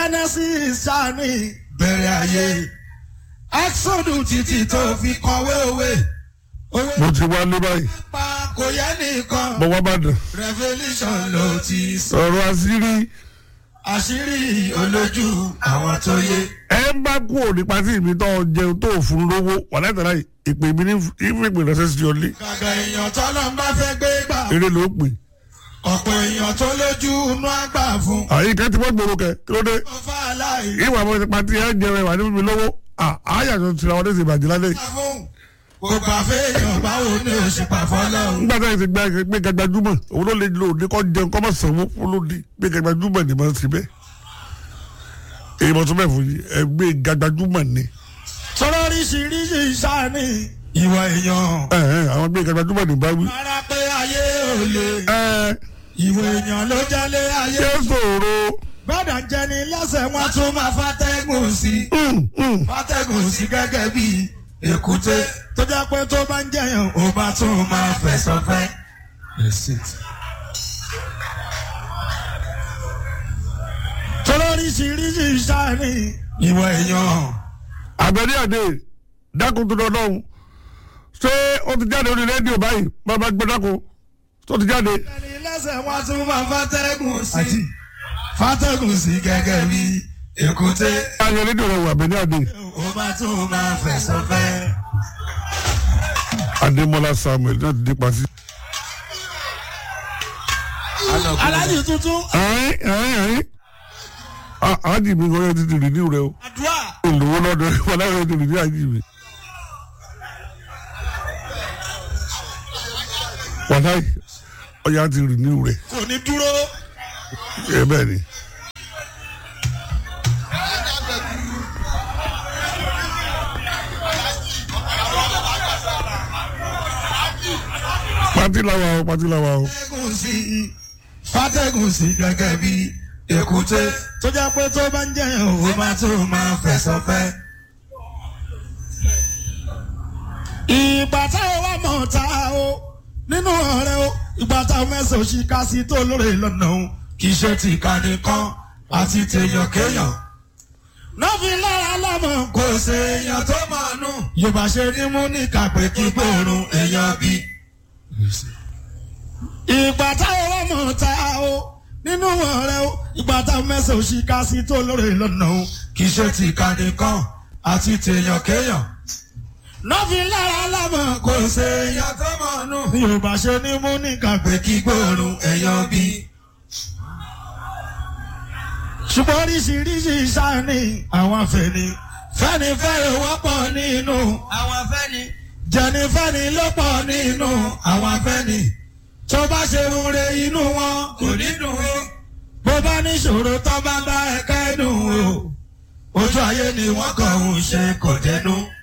genesis sani bẹ̀rẹ̀ ayé exodus títí tó fi kọ̀wé òwe òwe mo ti wá ní báyìí pa kò yẹ nìkan mo wá bàdàn revolution ló ti sọ ọ̀rọ̀ àṣírí àṣírí olójú àwọn tó yé. ẹ ń bá kú òní pàtí mi tó jẹun tó fún lówó wà látara ìpè mi ní ìfìpè ránṣẹ́ sí ọlé gàgà èèyàn tọ́lọ́ ń bá fẹ́ gbé gbà eré ló pè ọ̀pọ̀ èèyàn tó lójú inú àgbà fún. àyíká tí wọ́n gbòòrò kẹ kí ló dé ó fà á láì ìwà àwọn ti pàtí ẹ jẹun ẹwà níbi mi lówó àyàtọ̀ tìrà wọn lẹ́sìn ìbàjẹ́ lálẹ́ yìí. fún gbogbo àfẹ́yàn báwo ni ó ṣe pàfọ́ lọ́hùn. nígbà tí a ti gbé gbé gàgbàjúmọ̀ òun ló lè lo òde kọ́ jẹun kọ́ mọ̀ sanwó fún lóde gbé gàgbàjúmọ̀ ni mo ti bẹ́ èyí mo tún bẹ̀ fún yìí ẹ gbé gàgbàjúmọ̀ ni sọ̀rọ̀ oríṣiríṣi sáni ìwà èèyàn. ẹ ẹ àwọn gbé gàgbàjúmọ̀ ni bá wí. rárá pé ayé ò lè ẹ ìwà èèyàn ló jálé ayé. ṣé sòro gbọ́dọ̀ jẹni lẹ́sẹ̀ wọn tún máa fàtẹ́gùn sí fàtẹ́gùn sí gẹ́gẹ́ bí èkúté tó jẹ́ pé tó bá ń jẹyàn ó bá tún máa fẹ̀sọ̀ fẹ́. sọ̀rọ̀ oríṣiríṣi sáni ìwà èèyàn. àbẹ̀ní àdé dákun tó dọ́dọ́hún ṣé ó ti jáde orí rédíò báyìí bàbá gbé dákun tó ti jáde. ẹni lẹ́sẹ̀ wọn tún máa fàtẹ́gùn sí fàtẹ́gùn sí gẹ́gẹ́ bí èkúté ayé rédíò rẹ wà àbẹ̀ní àdé ó bá tún máa fẹ̀sọ̀ fẹ́. adémọlá samuel náà ti dé pàṣẹ. alájì tuntun ẹ̀rín ẹ̀rín ẹ̀rín àájì mi kò yẹ ti ti rìnnú rẹ o. àdúrà olùwọ́ lọ́dọ̀ wọn láwọn ti rìnnú àjì mi. wàláì ọjà ti rìnnú rẹ kò ní dúró. ẹ bẹ́ẹ̀ ni. pati lawa o pati lawa o. fàtẹ́gùn sí fàtẹ́gùn sí gẹ́gẹ́ bí èkúté tó jẹ́ pé tó bá ń jẹyàn ó máa tó máa fẹ̀sọ̀ fẹ́. ìgbà táwọn wà mọ̀ ta o nínú ọ̀rẹ́ o ìgbà táwọn mẹ́sàn-án òṣì ká sí tó lóore lọ́nà o kì í ṣe ti ìkànnì kan àti tèèyàn kéèyàn. nọ́ọ̀fì lára lọ́mọ kò ṣe èèyàn tó mọ̀ nù. yorùbá ṣe ní mú ní kàpé kí gbòòrùn èèyàn bíi ìgbà táwọn wà mọ̀ ta o nínú ọ̀rẹ́ o ìgbà táwọn mẹ́sàn-án òṣì ká sí tó lóore lọ́nà o kì í ṣe ti ìkànnì kan àti tèèyàn kéèyàn. nọ́ọ̀fì lára lọ́mọ kò ṣe èèyàn tó mọ̀ nù. yorùbá ṣe ní mú ní kàpé kí gbòòrùn èèyàn bíi ṣùgbọ́n oríṣiríṣi sáni àwọn afẹ́ni fẹ́ni fẹ́ni wọ́pọ̀ nínú àwọn afẹ́ni jẹni fẹ́ni ló pọ̀ nínú àwọn afẹ́ni tó bá ṣe rúre inú wọn kò ní dùn ó bó bá níṣòro tó bá bá ẹ̀ka ẹ̀dùn o ojú ayé ni wọ́n kàn ń ṣe kò dẹnu.